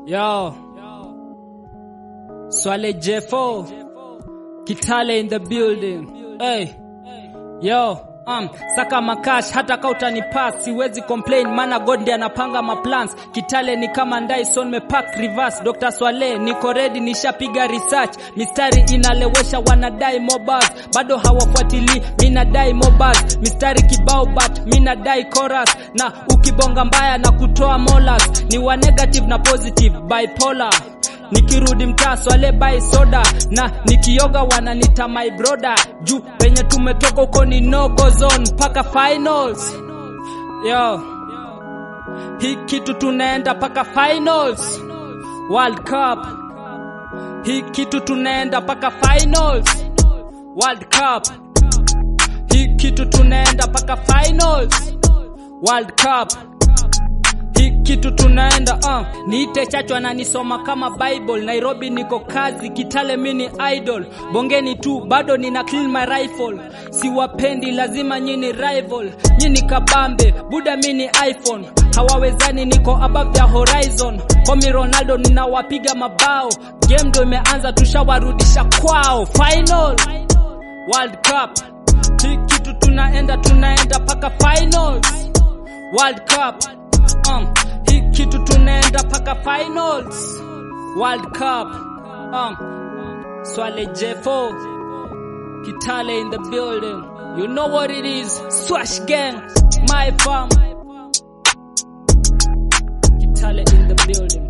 Yo. Swale J4. Kitale in the building. Hey. Yo. Um, saka makash hata ka utanipass siwezi complain maana God ndiye anapanga maplans Kitale ni kama Dyson mepack reverse Dr. Swale niko ready nishapiga research mistari inalewesha wanadai mobas bado hawafuatili mina dai mobas mistari kibao but mina dai chorus na ukibonga mbaya na kutoa molas ni wa negative na positive bipolar nikirudi mtaa swale bai soda na nikioga wananita my broda juu penye tumetoka huko ni no go zone mpaka finals yo hii kitu tunaenda mpaka finals world cup hii kitu tunaenda mpaka finals world cup hii kitu tunaenda mpaka finals world cup hii kitu tunaenda uh. niite chachwa na nisoma kama bible nairobi niko kazi kitale mini idol bongeni tu bado nina clean my rifle siwapendi lazima nyini rival nyini kabambe buda mini iphone hawawezani niko above the horizon komi ronaldo ninawapiga mabao game ndo imeanza tushawarudisha kwao final world cup hii kitu tunaenda tunaenda paka finals world cup um, hii kitu tunaenda paka finals world cup um, swale j4 kitale in the building you know what it is swash gang my farm kitale in the building